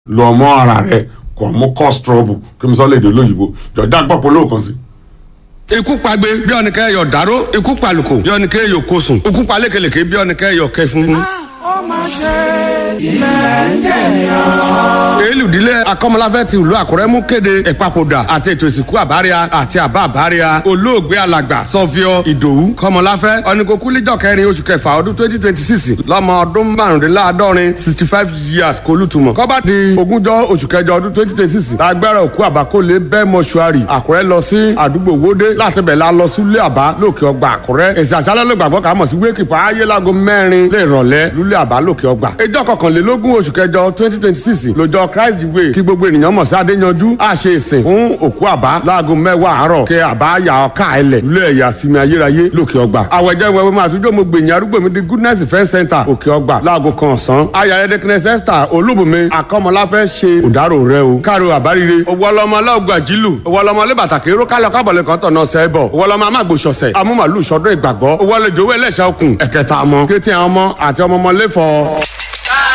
lọ mọ ara rẹ kò mú cause trouble kí n sọ lédè olóyìnbó jọjá gbọ́ polówó kan sí. ikú pagbe bí ọ̀nìkẹ́ yọ dáró ikú palùkò bí ọ̀nìkẹ́ yọ kósùn ikú palékelèké bí ọ̀nìkẹ́ yọ kẹfún. ó máa ṣe ilẹ̀ ń jẹ̀yàn. èlùdílé akọ́mọláfẹ́ ti ìlú àkúrẹ́ mú kéde ìpapòdà àti ètò ìsìnkú àbáríà àti àbá àbáríà olóògbé alàgbà sọfíọ ìdòwú kọ́mọláfẹ́ ọ̀nìkókúlíjọ kẹrin oṣù kẹfà ọdún twenty twenty six lọ́mọ ọdún márùndínláàádọ́rin sixty five years kólútùmọ̀ kọ́bá di ogúnjọ́ oṣù kẹjọ ọdún twenty twenty six lágbára òkú àbákólé bẹ́ẹ̀ mọ́ṣúárì àkúrẹ́ lọ sí àdúgbò wódé láti bẹ̀ la lọ sílé àbá lókè ọgbà àkúrẹ́ èsì àṣálẹ́ ló gbàgbọ́ kà mọ̀ sí wéèkìpá ayé láago mẹ́rin lè rọ̀lẹ́ lúlé àbá lókè ọgbà ìjọ kọkànlélógún oṣù kẹjọ twenty twenty six lọ́jọ́ christ way kí gbogbo ènìyàn mọ̀ sí adéyanjú á ṣe ìsìn fún òkú àbá láago mẹ́wàá àárọ̀ kí àbá yà ọ̀ká ẹlẹ̀ lúlé ẹ̀yà sinmi ayérayé lókè ọgbà àwẹ̀jẹ̀ wẹ̀wẹ̀ máa tún jọ́ mo gbèyìn arúgbó mi di goodness event center òkè ọgbà láago kan ọ̀sán ayàyẹ dẹkẹnẹsẹ esther olúbùnmi akọ́mọláfẹ́ ṣe òdàrò rẹ o káàró àbárire owólọmọ aláògùn àjílù owólọmọ alébàtàkì eró kálọ kábọ̀lẹ̀ kan tọ̀nà sẹ́bọ̀ owólọmọ amágbòsọ̀sẹ̀ amúmàlú sọdún ìgbàgbọ́ owólejò owó ẹlẹ́ṣẹ̀ okùn ẹ̀kẹta ọmọ kéétì àwọn ọmọ àti ọmọ ọmọ lẹ́fọ̀ọ́.